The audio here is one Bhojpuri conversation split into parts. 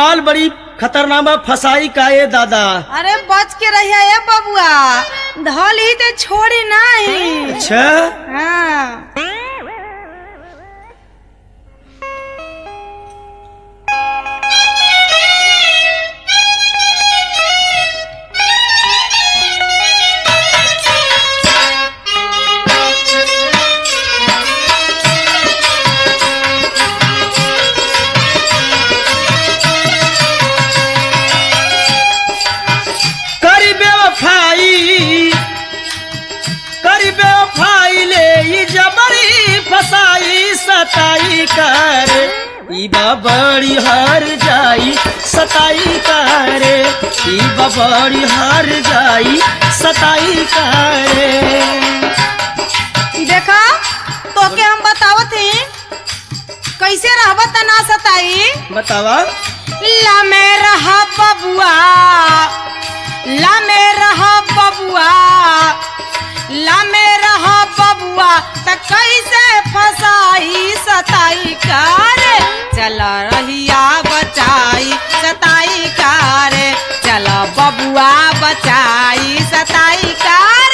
माल बड़ी खतरनाक बा फसाई का ये दादा अरे बच के रहिया ए बबुआ धल ही तो छोड़ी नहीं अच्छा हाँ करी बेवफाई करी बेवफाई ले ई जबरी फसाई सताई कर ई बड़ी हार जाई सताई करे ई बड़ी हार जाई सताई करे देखा तो के हम बतावत ही कैसे रहबा त ना सताई बतावा ला में रहा बबुआ ला में रहा बबुआ ला में रहा बबुआ त कैसे फसाई सताई कर चल रहिया बचाई सताई कर चल बबुआ बचाई सताई कर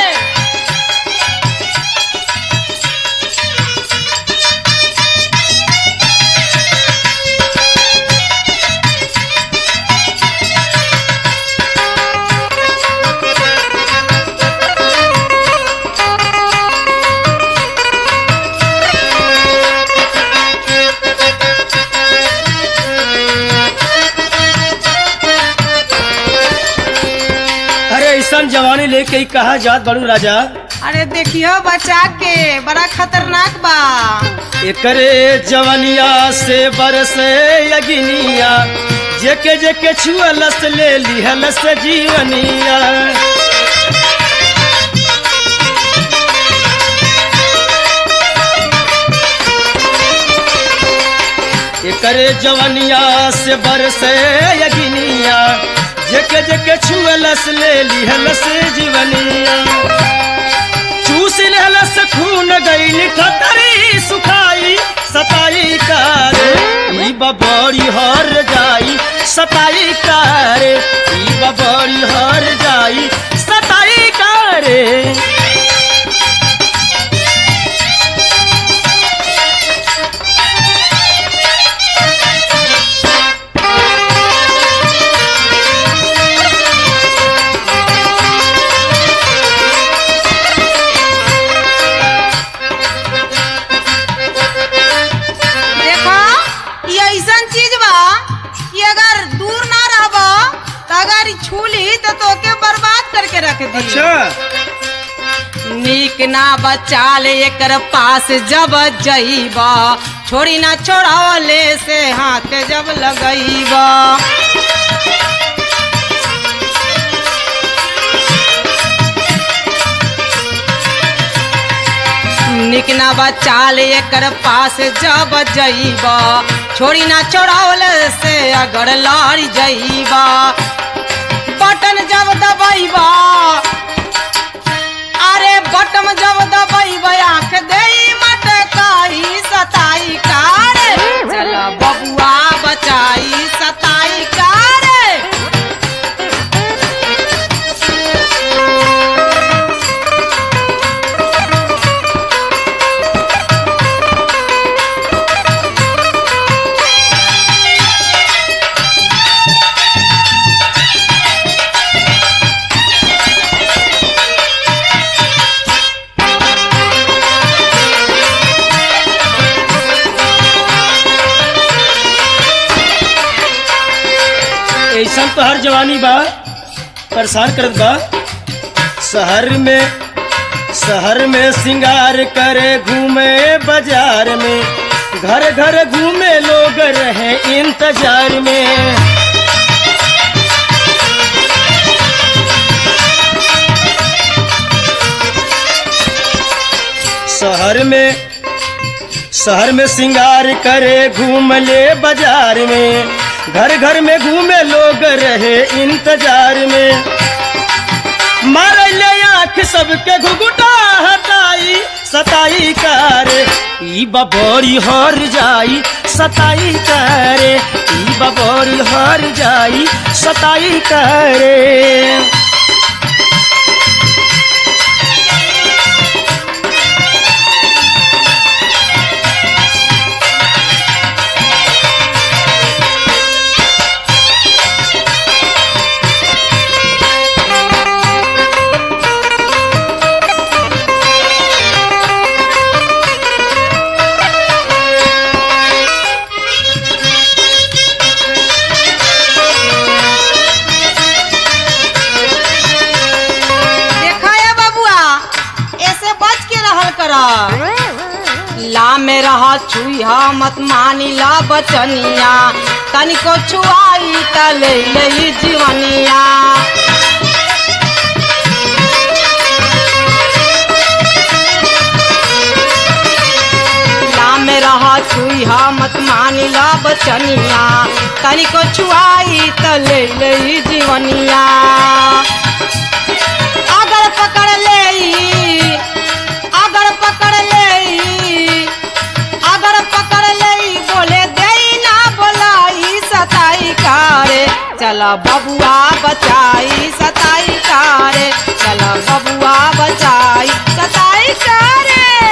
अरे ऐसा जवानी लेके ही कहा जात बड़ू राजा अरे देखियो बचा के बड़ा खतरनाक बा एकरे जवनिया से बरसे अगिनिया जेके जेके छुअलस ले लिहलस जीवनिया एकरे जवनिया से बरसे अगिनिया जेके जेके छुअलस ले लिहलस जीवनिया चूस लेलस खून गईल खतरी सुखाई सताई कर ई बबड़ी हर जाई सताई कर ई बबड़ी हर जाई सताई कर देखा ये ऐसन चीज बा कि अगर दूर ना रहबो तो अगर ई छू ली तो तोके बर्बाद करके रख दी नीक ना बचाल एकर पास जब जइबा छोड़ी ना छोड़ावले से हाथ जब लगइबा निक ना बचाल एकर पास जब जइबा छोड़ी ना छोड़ावले से अगर लड़ जइबा बटन जब दबइबा अरे बटम जब दबइबा आंख देई मटकाई सताई कार चल बबुआ बचाई सताई कार ऐसा तो हर जवानी बा परेशान करत बा शहर में शहर में सिंगार करे घूमे बाजार में घर घर घूमे लोग रहे इंतजार में शहर में शहर में सिंगार करे घूम ले बाजार में घर घर में घूमे लोग रहे इंतजार में मार ले आंख सबके घुघुटा हटाई सताई करे ई बबोरी हर जाई सताई करे ई बबोरी हर जाई सताई करे देखा है बबुआ ऐसे बच के रहल कर ला में रहा छुईहा मत मानी ला बचनिया तनिको छुआई त ले लई जीवनिया ला में रहा छुईहा मत मानी ला बचनिया तनिको छुआई त ले लई जीवनिया अगर पकड़ ले अगर पकड़ ले अगर पकड़ ले बोले दे ना बोलाई सताई कारे चला बबुआ बचाई सताई कारे चला बबुआ बचाई सताई कारे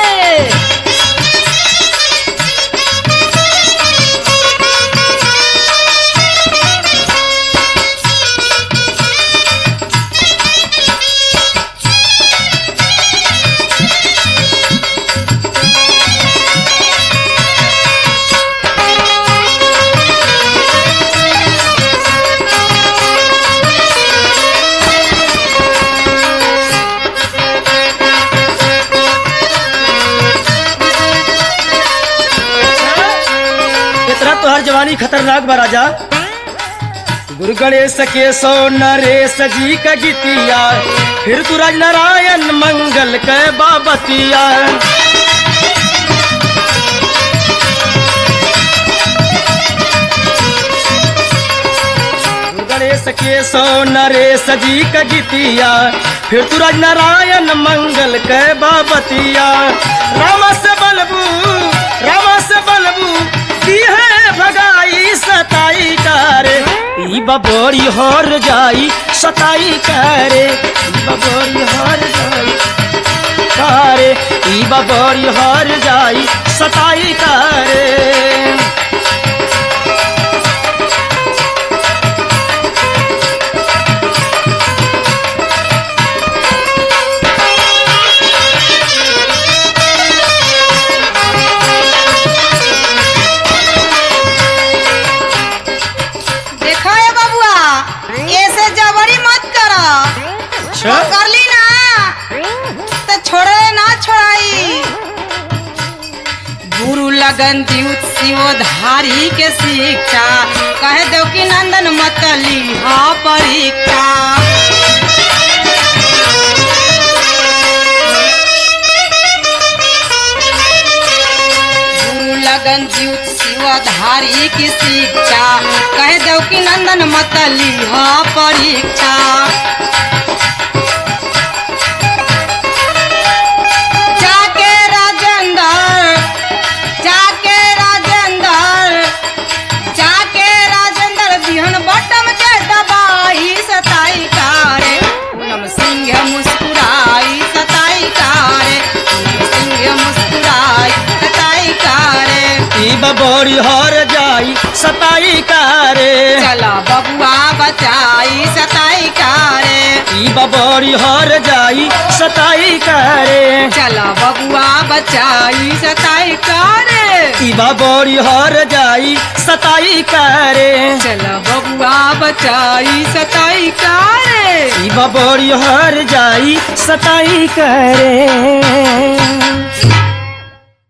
इतना तोहर जवानी खतरनाक बा राजा गुरु गणेश के सो नरेश जी का गीतिया फिर तू राज नारायण मंगल के बाबतिया गुरु गणेश के सो नरेश जी का गीतिया फिर तू राज नारायण मंगल के बाबतिया रामा से बलबू रामा से बलबू दी है भगाई सताई करे ई बबोरी हर जाई सताई करे ई बबोरी हर जाई करे ई बबोरी हर जाई सताई करे देखा है बबुआ ऐसे जबरी मत कर अच्छा कर ली ना तो छोड़े ना छोड़ाई गुरु लगन द्युत शिवधारी के शिक्षा कह दो कि नंदन मत लीहा परीक्षा गुरु लगन द्युत शिवधारी की शिक्षा कह दो कि नंदन मत लीहा परीक्षा जाके राजेंद्र जाके राजेंद्र जाके राजेंद्र बिहन बटम के दबाई सताई कारे पूनम सिंह मुस्कुराई सताई कारे पूनम सिंह मुस्कुराई सताई कारे ई बबोरी हर जाई सताई करे चला बबुआ बचाई सताई कारे ई बबोरी हर जाई सताई करे चला बबुआ बचाई सताई कारे ई बबोरी हर जाई सताई करे चला बबुआ बचाई सताई कारे ई बबोरी हर जाई सताई करे